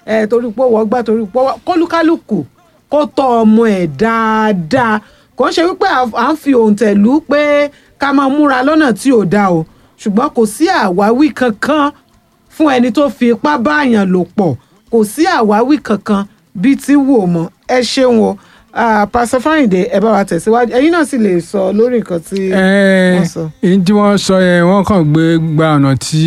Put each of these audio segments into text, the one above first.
ẹ torí pé wọ́n gbá torí pé wọ́n kólúkálùkù kó tọ́ ọmọ ẹ̀ dáadáa kò ń ṣe wípé à- à ń fi òǹtẹ̀ lù ú pé ká máa múra lọ́nà tí ò dáa o ṣùgbọ́n kò sí àwáwí kankan fún ẹni tó fi ipá báàyàn lò pọ̀ kò sí àwáwí kankan bíi ti wò mọ́ ẹ ṣeun o Ah, pásítọ̀ fáyìndé ẹ bá wa tẹ̀síwájú ẹ̀yin náà sì lè sọ lórí nǹkan tí wọ́n sọ. ẹ̀ẹ́n tí wọ́n sọ yẹn wọ́n kàn gbé gba ọ̀nà tí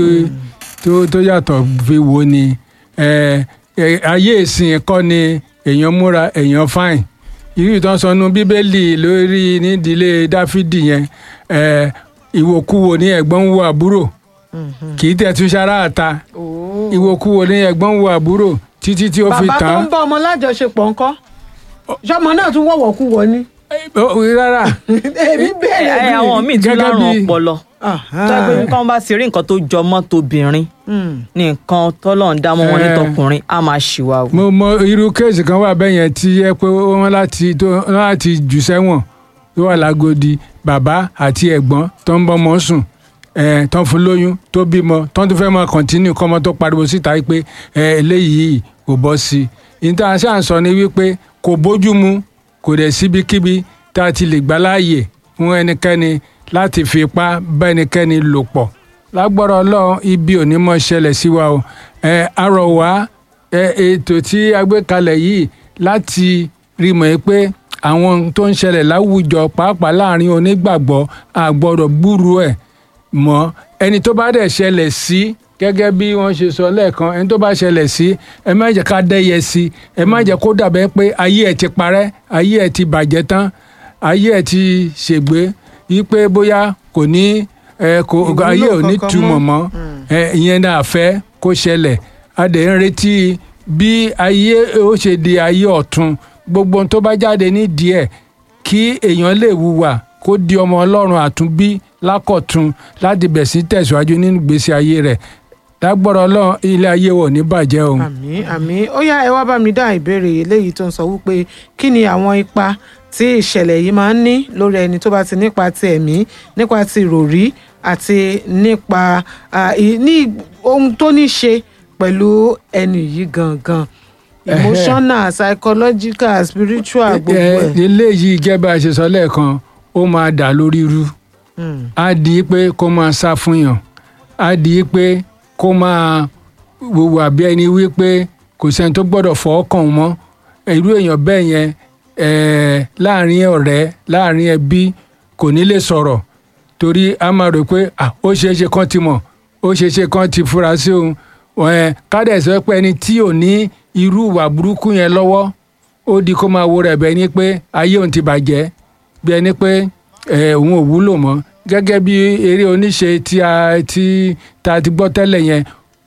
tó tó yàtọ̀ fi wò ni ẹ̀, ẹ̀, ayé ìsìn kọ́ ni èèyàn múra èèyàn fáìn irú ìtàn sọnù bíbélì lórí nídìílé dáfídì yẹn ẹ̀, ìwòkuwò ní ẹ̀gbọ́n ń wo àbúrò kì í tẹ̀ tún ṣara àta ìwòkuwò ní ẹ̀gbọ́n ń wo àbúrò títí tí ó fi bàbá tó tán ń bá ọmọ lájọṣepọ̀ ńkọ́ ṣọmọ náà tún wọ̀wọ̀ kú wọ ni. Ó- rárá èmi bẹ̀rẹ̀ ẹ àwọn míì tún Gẹ́gẹ́ lárùn bí- ọpọlọ tó yẹ pé nǹkan bá ti rí nǹkan tó jọ mọ́ tóbìnrin ní nǹkan tọ́lọ̀ ń dá mọ́ wọn ní Eh. tọkùnrin á máa ṣìwà wò. mo mọ irú kéèsì kan wà bẹ́ẹ̀ yẹn tí yẹ pé wọ́n láti tó wọ́n láti jù sẹ́wọ̀n tó wà lágodi bàbá àti ẹ̀gbọ́n tó ń bọ́mọ sùn ẹ̀ tó ń fún lóyún tó bímọ tó ń tún fẹ́ máa kọ̀ntínú kọ́mọ tó pariwo síta pé ẹ̀ eléyìí kò bọ́ sí i níta ṣáà ń sọ ni wípé kò bójú mu kò dẹ̀ síbikíbi tá a ti lè gbà láàyè fún ẹnikẹ́ni láti fi ipá bá ẹnikẹ́ni lò pọ̀ lágbára ọlọ́run ibi ò ní mọ̀ ṣẹlẹ̀ sí wa o ẹ arọ̀ wá ẹ ètò tí a gbé kalẹ̀ yìí láti rí mọ̀ pé àwọn ohun tó ń ṣẹlẹ̀ láwùjọ pàápàá láàrin onígbàgbọ́ a gbọ́dọ̀ gbúrú ẹ̀ mọ́ ẹni tó bá dẹ̀ ṣẹlẹ̀ sí gẹ́gẹ́ bí wọ́n ṣe sọ lẹ́ẹ̀kan ẹni tó bá ṣẹlẹ̀ sí ẹ má jẹ́ ká dẹ́yẹ sí ẹ má jẹ́ kó dàbẹ́ pé ayé ẹ̀ ti parẹ́ ayé ẹ̀ ti bàjẹ́ tán ayé ẹ̀ ti ṣègbé yí pé bóyá kò ní ẹ kò Ìwúlò ayé ò ní kankan túmọ̀ mọ́. mọ́ ẹ ìyẹn náà fẹ́ kó ṣẹlẹ̀ a dẹ̀ ń retí bí ayé ó ṣe di ayé ọ̀tun gbogbo ohun tó bá jáde ní díẹ̀ kí èèyàn lè wùwà kó di ọmọ ọlọ́run àtúnbí lákọ̀tun láti bẹ̀ sí tẹ̀síwájú nínú ìgbésí ayé rẹ̀ lágbọ́rọ̀ ọlọ́run ilé ayé wọ̀ ní bàjẹ́ o. àmì àmì ó yá ẹ wá bá mi dá ìbéèrè eléyìí tó ń sọ wípé kí ni àwọn ipa tí ìṣẹ̀lẹ̀ yìí máa ń ní lórí ẹni tó bá ti nípa ti ẹ̀mí nípa ti ìròrí àti nípa ah, ì- ní ohun tó ní ṣe pẹ̀lú ẹni yìí gangan emotional psychological spiritual gbogbo ẹ ẹ̀. eléyìí gẹ́gẹ́ bá a ṣe sọ lẹ́ẹ̀kan ó máa dà lórí irú Mm. á di pé kó máa sá fún yàn á di pé kó máa wùwà bí ẹni wípé kò sẹ́ni tó gbọ́dọ̀ fọwọ́ kàn wọ́n mọ́ irú èèyàn bẹ́ẹ̀ yẹn eh, láàrin ọ̀rẹ́ láàrin ẹbí kò ní lè sọ̀rọ̀ torí a máa rò pé ah, ó ṣeé ṣe kán ti mọ̀ ó ṣeé ṣe kán ti fura sí òun Eh, kádẹ̀ sọ pé ẹni tí ò ní irú ìwà burúkú yẹn lọ́wọ́ ó di kó máa wo rẹ̀ bẹ́ẹ̀ ni pé ayé òun ti bàjẹ́ bí ẹni pé eh, òun ò wúlò mọ́ gẹ́gẹ́ bí eré oníṣe tí a ti ta ti gbọ́ tẹ́lẹ̀ yẹn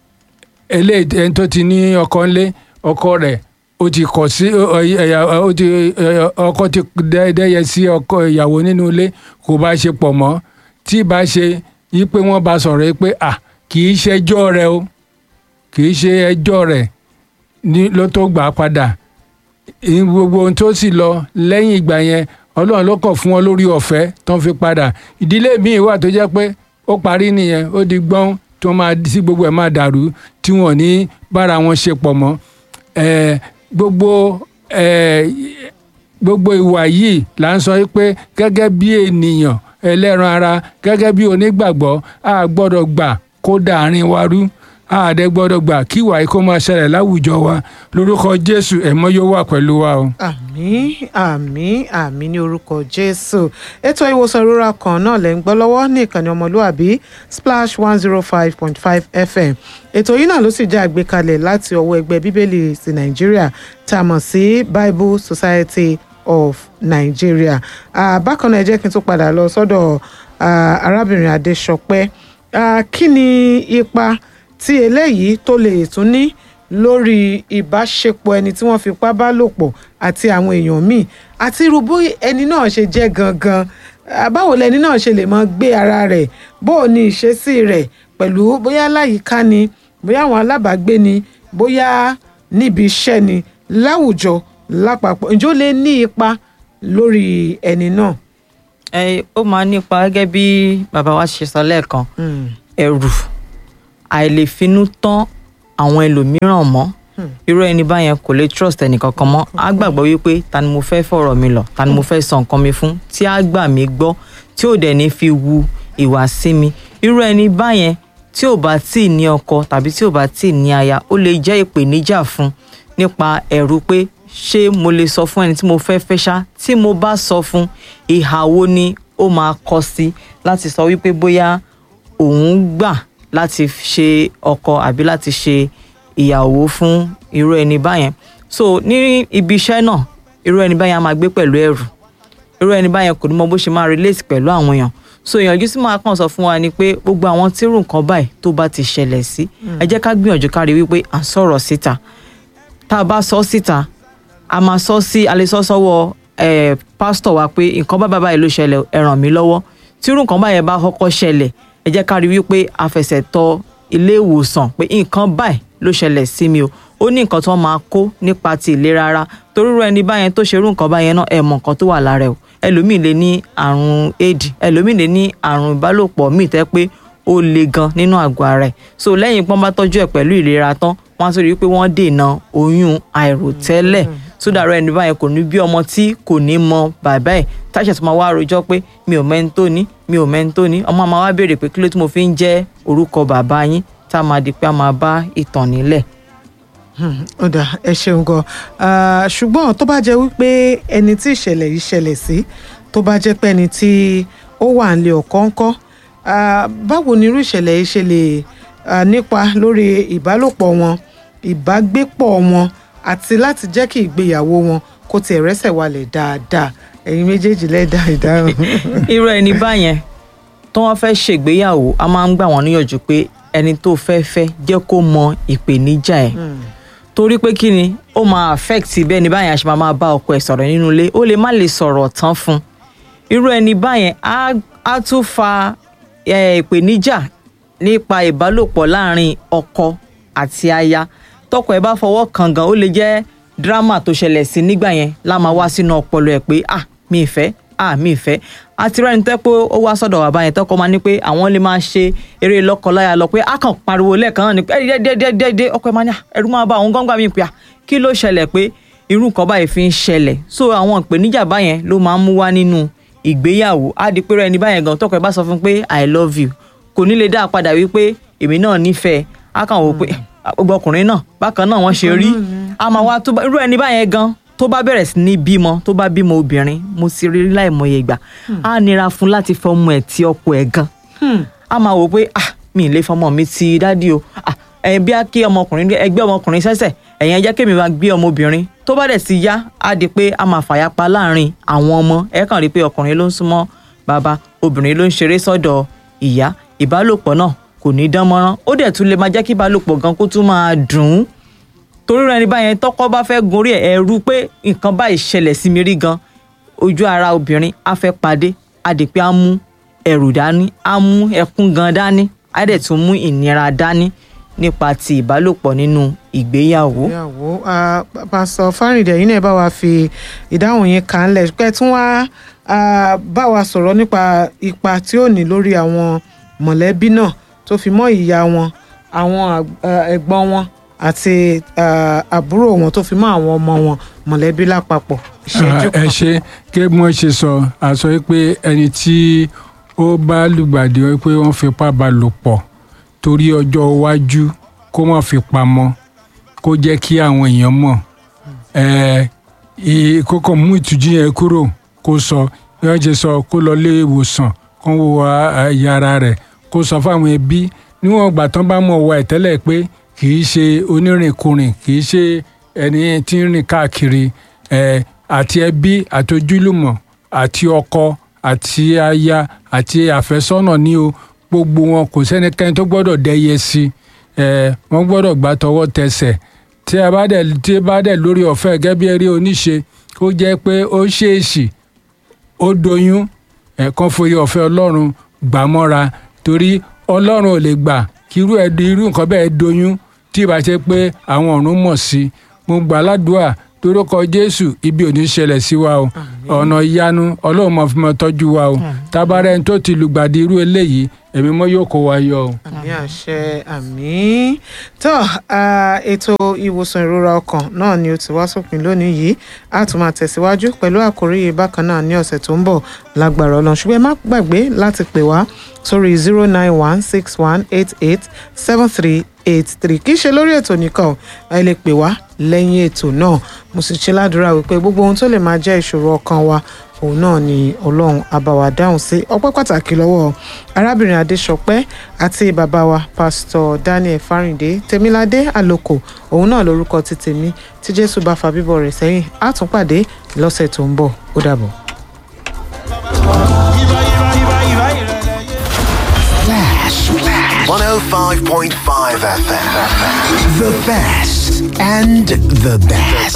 eléyìí ẹni tó ti ní ọkọ ńlé ọkọ rẹ̀ ó ti kọ̀ sí ọ- ọ- ẹ̀yà- ó ti ẹ- ọkọ ti dẹ́- dẹ́yẹ sí ọkọ ìyàwó nínú ilé kò bá ṣe pọ̀ mọ́ tí ì bá ṣe yí pé wọ́n bá sọ̀rọ̀ yìí pé à kì í ṣẹjọ́ rẹ o kì í ṣe ẹjọ́ rẹ̀ ní ló tó gbà á padà ìyẹn gbogbo ohun tó sì lọ lẹ́yìn ìgbà yẹn ọlọ́run ló kàn fún wọn lórí ọ̀fẹ́ tó ń fi padà ìdílé míì wà tó jẹ́ pé ó parí nìyẹn ó di gbọ́n tí wọ́n máa sí gbogbo ẹ̀ máa dàrú tí wọ́n ní bára wọn ṣe pọ̀ mọ́ Eh, gbogbo eh, gbogbo ìwà yìí là ń sọ pé gẹ́gẹ́ bí ènìyàn ẹlẹ́ran ara gẹ́gẹ́ bí onígbàgbọ́ a gbọ́dọ̀ gbà kó dàárín wa rú a dẹ̀ gbọ́dọ̀ gbà kí ìwà yìí kó máa ṣẹlẹ̀ láwùjọ wa lórúkọ jésù ẹ̀mọ́ yóò wà pẹ̀lú wa o. àmín àmín àmín ní orúkọ jésù ètò ìwòsàn ìrora kan náà lẹ́ ń gbọ́ lọ́wọ́ ní ìkànnì ọmọlúàbí splash one zero five point five fm ètò yìí náà ló sì jẹ́ àgbékalẹ̀ láti ọwọ́ ẹgbẹ́ bíbélì ti nàìjíríà tá a mọ̀ sí bible society of nigeria Ah, bákan náà ẹ jẹ́ kí n tún padà lọ sọ́dọ̀ ah, arábìnrin adéṣọpẹ́ Ah, kí ni ipa tí eléyìí tó lè tún ní lórí ìbáṣepọ̀ ẹni tí wọ́n fipá bá lò pọ̀ àti àwọn èèyàn míì àti irú bó ẹni náà ṣe jẹ́ gangan Ah, báwo lẹni náà ṣe lè máa gbé ara rẹ̀ bó o ní ìṣesí rẹ̀ pẹ̀lú bóyá láyìíká ni bóyá àwọn alábàágbé ni bóyá níbi iṣẹ́ ni láwùjọ lápapọ̀ ǹjẹ́ ó lè ní ipa lórí ẹni náà. ẹ ó máa nípa gẹ́gẹ́ bí bàbá wa ṣe sọ lẹ́ẹ̀kan Mm. ẹ̀rù àìlèfinú tán àwọn ẹlòmíràn mọ́ irú ẹni báyẹn kò lè trust ẹnì kankan mọ́ á gbàgbọ́ wípé ta ni mo fẹ́ fọ̀rọ̀ mi lọ ta ni mo fẹ́ sọ nǹkan mi fún tí á gbà mí gbọ́ tí ò dẹ̀ ní fi wu ìwà sí mi irú ẹni báyẹn tí ò bá tí ì ní ọkọ tàbí tí ò bá tí ì ní aya ó lè jẹ́ ìpèníjà fún nípa ẹ̀rù pé ṣé mo lè sọ fún ẹni tí mo fẹ́ fẹ́ ṣá tí mo bá sọ fún ìhà wo ni ó máa kọ sí láti sọ wípé bóyá òun gbà láti ṣe ọkọ àbí láti ṣe ìyàwó fún irú ẹni báyẹn so ní ibi iṣẹ́ náà irú ẹni báyẹn á máa gbé pẹ̀lú ẹ̀rù irú ẹni báyẹn kò ní mọ bó ṣe máa relate pẹ̀lú àwọn èèyàn so ìyànjú tí màá kàn sọ fún wa ni pé gbogbo àwọn tírù nǹkan báyìí tó bá ti ṣẹlẹ̀ sí ẹ jẹ́ ká gbìyànjú ká rí wípé à ń sọ̀rọ̀ síta tá a bá sọ síta a máa sọ sí a lè sọ sọ́wọ́ ẹ pásítọ̀ wa pé nǹkan bá bàbá yìí ló ṣẹlẹ̀ ẹ ràn mí lọ́wọ́ tírù nǹkan báyẹn bá kọ́kọ́ ṣẹlẹ̀ ẹ jẹ́ ká rí wípé a fẹsẹ̀ tọ ilé ìwòsàn pé nǹkan báyìí ló ṣẹlẹ̀ sí mi o ó ní nǹkan tó máa kó nípa ti ìlera ara torí irú ẹni báyẹn tó ṣerú nǹkan báyẹn náà ẹ mọ nǹkan tó wà lára ẹ o ẹlòmíì lè ní àrùn éèdì ẹlòmíì lè ní àrùn ìbálòpọ̀ míì tẹ́ pé ó le gan nínú àgọ́ ara ẹ̀ so lẹ́yìn pọ́n bá tọ́jú ẹ̀ pẹ̀lú ìlera tán wọ́n á tún rí i pé wọ́n dènà oyún àìròtẹ́lẹ̀ sódàrọ̀ ẹni báyẹn kò ní bí ọmọ tí kò ní mọ bàbá ẹ̀ táṣà tó máa wá rojọ́ pé mi ò mẹ́ni tó ní mi ò mẹ́ni tó ní ọmọ máa wá béèrè pé kí ló tí mo fi ń jẹ́ orúkọ bàbá yín tá a máa di pé a máa bá ìtàn nílẹ̀. ó dà ẹ ṣeun gan ṣùgbọ́n tó bá jẹ́ wípé ẹni tí ìṣẹ̀lẹ̀ yìí ṣẹlẹ̀ sí tó bá jẹ́ pé ẹni tí ó wà nílé ọkọ ńkọ́ báwo ni irú ìṣẹ̀lẹ̀ yìí ṣe lè nípa lórí ìbálòpọ̀ wọn ìbágbépọ̀ wọn àti láti jẹ́ kí ìgbéyàwó wọn kó tiẹ̀ rẹ́sẹ̀ walẹ̀ dáadáa ẹ̀yin méjèèjì lẹ́dà ìdáhùn. irú ẹni báyẹn tó wọ́n fẹ́ ṣègbéyàwó a máa ń gbà wọ́n níyànjú pé ẹni tó fẹ́ fẹ́ jẹ́ kó mọ ìpèníjà ẹ̀ torí pé kí ni ó máa affect bẹ́ẹ̀ ni báyẹn a ṣe máa máa bá ọkọ ẹ̀ sọ̀rọ̀ nínú ilé ó lè má lè sọ̀rọ̀ tán fún irú ẹni báyẹn á tún fa ìpèníjà nípa ìbálòpọ̀ láàrin ọkọ àti aya tọkọ ẹ̀ bá fọwọ́ kàn gan ó lè jẹ́ dírámà tó ṣẹlẹ̀ sí nígbà yẹn lá máa wá sínú ọpọlọ ẹ̀ pé ah mi ì fẹ́ ah mi ì fẹ́ àti rẹ́ni tẹ́ pé ó wá sọ́dọ̀ wà báyẹn tọ́kọ máa ní pé àwọn lè máa ṣe eré lọ́kọláya lọ pé a kàn pariwo lẹ́ẹ̀kan náà ni pé dẹ́dẹ́dẹ́dẹ́ ọkọ ẹ̀ máa ní ẹ̀rú máa bá àwọn gángan mi pè à kí ló ṣẹlẹ̀ pé irú nǹkan báyìí fi ń ṣẹlẹ̀ so àwọn ìpèníjà báyẹn ló máa ń mú wá nínú ìgbéyàwó á di pé rẹ́ni báyẹn gan tọ́kọ ẹ̀ bá sọ fún pé i love you kò ní lè dá a padà wípé èmi náà nífẹ̀ẹ́ á kàn wò pé gbogbo ọkùnrin náà bákan náà wọ́n ṣe rí a máa wá tó irú ẹni báyẹn gan tó bá bẹ̀rẹ̀ sí ní bímọ tó bá bímọ obìnrin mo sì rí láìmọye ìgbà á nira fún láti fọmọ ẹ̀ tí ọkọ ẹ̀ gan á máa wò pé ah mi ì lè fọmọ mi ti dádì o ah ẹ̀yin bí a kí ọmọkùnrin ẹgbẹ́ ọmọkùnrin sẹ́sẹ̀ ẹ̀yin ẹ jẹ́ kémi máa gbé ọmọbìnrin tó bá dẹ̀ sí yá á di pé a máa fàyàpá láàrin àwọn ọmọ ẹ kàn rí pé ọkùnrin ló ń súnmọ́ bàbá obìnrin ló ń ṣeré sọ́dọ̀ ìyá ìbálòpọ̀ náà kò ní dán mọ́rán ó dẹ̀ tún lè máa jẹ́ kí ìbálòpọ̀ gan kó tún máa dùn ún torí rẹ ní báyẹn tọkọ bá fẹ́ gorí ẹ̀ ẹ̀rù pé nǹkan báyìí ṣẹlẹ̀ sí mi rí gan ojú ara obìnrin á fẹ́ padé á di pé á mú ẹ̀rù dání á mú ẹkún gan dání á dẹ̀ tún mú ìnira dání nípa ti ìbálòpọ̀ nínú ìgbéyàwó. ìgbéyàwó pásọ fárìndẹ yìí náà bá wa fi ìdáhùn yín kan lẹ̀ pé tún wá bá wa sọ̀rọ̀ nípa ipa tí ó ní lórí àwọn mọ̀lẹ́bí náà tó fi mọ́ ìyá wọn àwọn ẹ̀gbọ́n wọn àti àbúrò wọn tó fi mọ́ àwọn ọmọ wọn mọ̀lẹ́bí lápapọ̀ ìṣẹ́jú kan. ẹ ṣe kí wọ́n ṣe sọ àsọ pé ẹni tí ó bá lùgbàdì pé wọ́n fipá bá lò pọ̀ torí ọjọ́ iwájú kó má fi pamọ́ kó jẹ́ kí àwọn èèyàn mọ̀ kókò mú ìtújú yẹn kúrò kó sọ bí wọ́n ṣe sọ kó lọ lé ìwòsàn kó wo yàrá rẹ̀ kó sọ fáwọn ẹbí níwọ̀n ìgbà tán bá mọ̀ wá ẹ̀ tẹ́lẹ̀ pé kì í ṣe onírìnkùnrin kì í ṣe ẹni tí ń rìn káàkiri àti ẹbí àti ojúlùmọ̀ àti ọkọ àti aya àti àfẹ́sọ́nà ní o gbogbo wọn kò sẹ́nikẹ́ni tó gbọ́dọ̀ dẹ́yẹ sí wọ́n gbọ́dọ̀ gbà tọwọ́ tẹsẹ̀ tí a bá dẹ̀ tí a bá dẹ̀ lórí ọ̀fẹ́ gẹ́gẹ́ bí eré oníṣe ó jẹ́ pé ó ṣèèṣì ó doyún ẹ̀kan forí ọ̀fẹ́ ọlọ́run gbà mọ́ra torí ọlọ́run ò lè gbà kí irú ẹ̀ irú nǹkan bẹ́ẹ̀ doyún tí ìbá ṣe pé àwọn ọ̀run mọ̀ sí mo gbà ládùúà torúkọ jésù ibi ò ní ṣẹlẹ̀ sí wa o ọ̀nà ìyanu ọlọ́run mọ̀ fi mọ̀ tọ́jú wa o tabarẹ́ ẹni tó ti lùgbàdì irú eléyìí ẹ̀mí mọ́ yóò kó wa yọ o. àmì àṣẹ àmì tó ah, ètò ìwòsàn ìrora ọkàn náà ni ó ti wá sópin lónìí yìí a tún máa tẹ̀síwájú pẹ̀lú àkórí yìí bákan náà ní ọ̀sẹ̀ tó ń bọ̀ lágbára ọlọ́run ṣùgbọ́n ẹ má gbàgbé láti pè wá sórí zero nine one six one eight eight seven three eight three kì í ṣe lórí ètò nìkan o, ẹ lè pè wá lẹ́yìn ètò náà mo sì ṣe ládùúrà wípé gbogbo ohun tó lè máa jẹ́ ìṣòro ọkàn wa òun náà ni ọlọ́run àbáwá dáhùn sí ọpẹ́ pàtàkì lọ́wọ́ arábìnrin adéṣọpẹ́ àti bàbá wa pásítọ̀ daniel fáríndé tèmiládé àlòkò òun náà lórúkọ ti tèmi tí jésù bá fa bíbọ̀ rẹ̀ sẹ́yìn á tún pàdé lọ́sẹ̀ tó ń bọ̀ ó dàbọ̀. Flash. 105.5 FM. The best and the best.